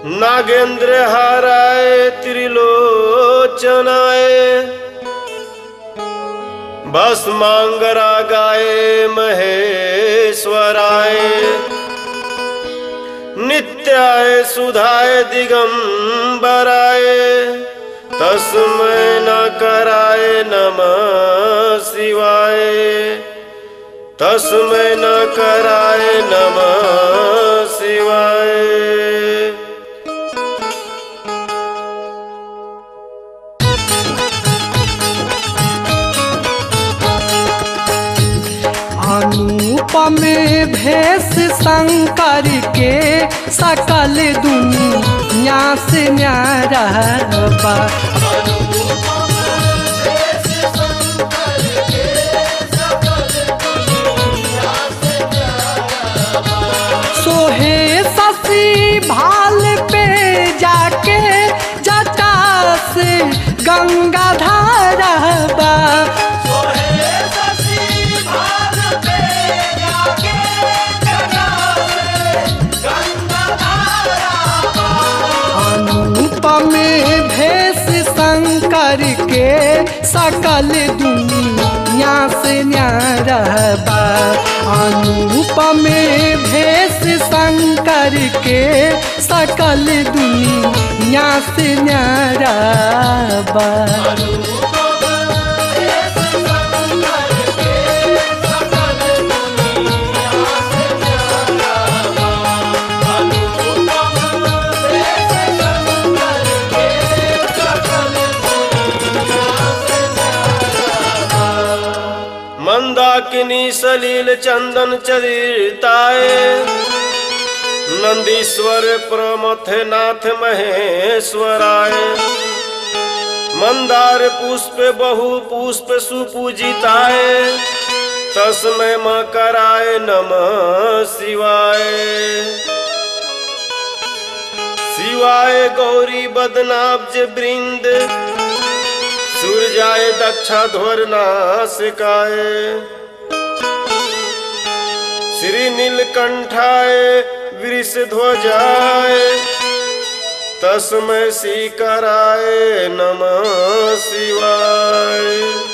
नागेंद्र हाराय त्रिलोचनाय बस मांगरा गाय महेश्वराय नित्याय सुधाय दिगंबराय तस्मै न कराय नमः शिवाय तस्मै न कराय नमः शिवाय अनुपम भेष शंकर के सकल दुनिया से न्यारा बा सोहे ससी भाल पे जाके जटा से गंगा धारा बा अनुपम भेष शंकर के सकल दुनिया से न्यारा बा अनुपम भेष शंकर के सकल दुनिया से न्यारा बा मंदाकिनी सलील चंदन चरिताय नंदीश्वर प्रमथ नाथ महेश्वराय मंदार पुष्प बहु पुष्प सुपूजिताय तस्मै मकराय नमः शिवाय शिवाय गौरी बदनाब्ज वृंद सूर्याय दक्षा ध्वरनाशिकाय श्री नीलकंठाय वृषध्वजाय तस्मै श्रीकराय नमः शिवाय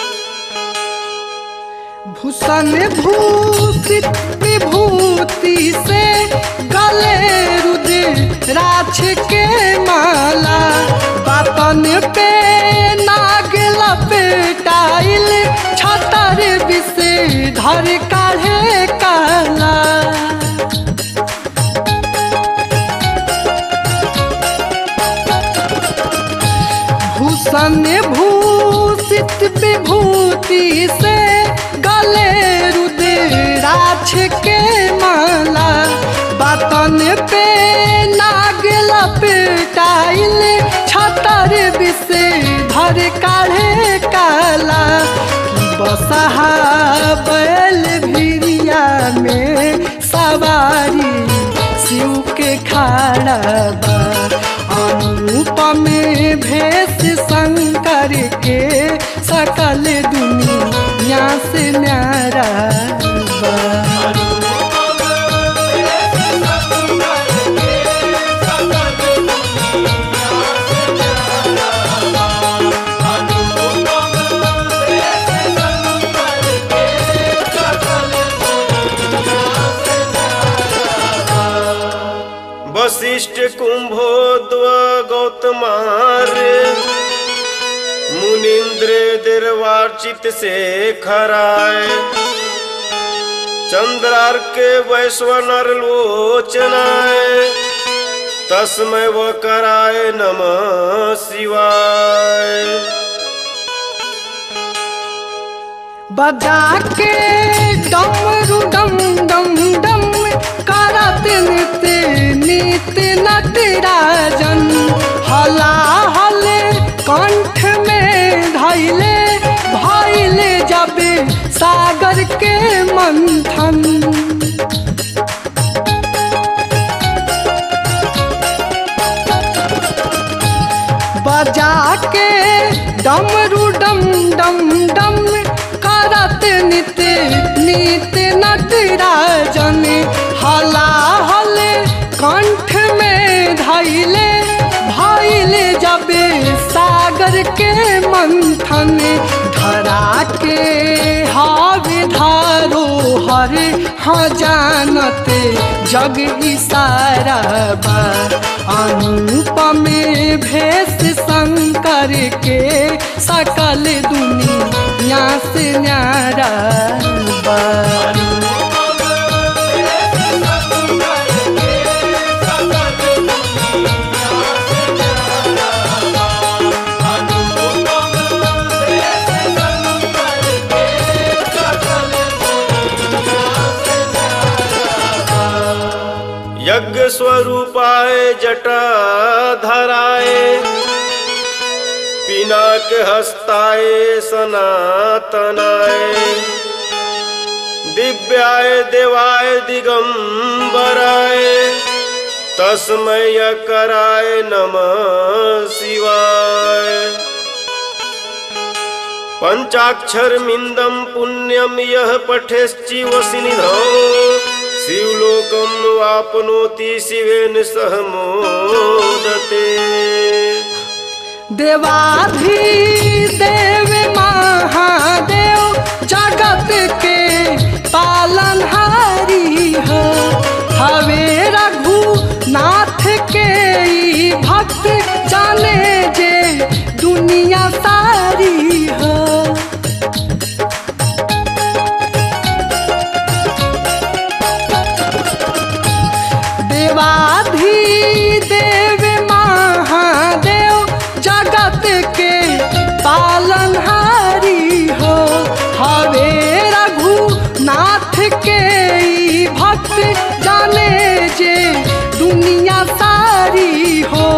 भूषण भूषित विभूति से गले रुद्राक्ष के माला बातन पे नाग लपेटाइल छतर विषे धर काढ़े काला भूषण भूषित विभूति से गले रुद्राक्ष के माला बतन पे नाग लपेटाइल छतर विषे धर काढ़े काला बसहा बैल भिरिया में सवारी शिव के खाड़ा बा अनुपम भेष शंकर के सकल दुनिया से न्यारा बा वशिष्ठ कुंभोद्व गौतमार्य मुनिंद्र दिर्वार्चित से खराय चंद्रार के वैश्वनर लोचनाय तस्मै व कराय नमः शिवाय बजा के डमरू डम डम डम करत नित नित नटराजन हला हले कंठ में धैले भैले जब सागर के मंथन बजा के डमरू डम डम डम करत नित नित नटराजन हला हले कंठ में धैले के मंथन धरा के हावे धारो हर हाँ जानत जग इसारा बा अनुपम भेष शंकर के सकल दुनिया से न्यारा बा यज्ञ स्वरूपाय जटा धराए पिनाक हस्ताय सनातनाय दिव्याय देवाय दिगंबराय तस्मय कराय नमः शिवाय पंचाक्षर मिंदम पुण्यम यह पठेश्चिवसि निधौ शिवलोकम वापनोति शिवेन सह मोदते देवाधि देव महादेव जगत के पालनहारी हो हवे रघुनाथ के ई भक्त जाने जे दुनिया सारी हो देवाधि देव महादेव जगत के पालनहारी हो हवे रघुनाथ के ई भक्त जाने जे दुनिया सारी हो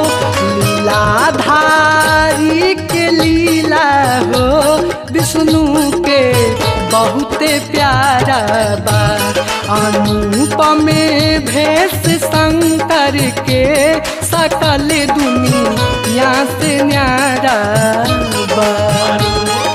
लीलाधारी के लीला हो विष्णु के बहुते प्यारा बा अनुपम भेष शंकर के सकल दुनिया से न्यारा बा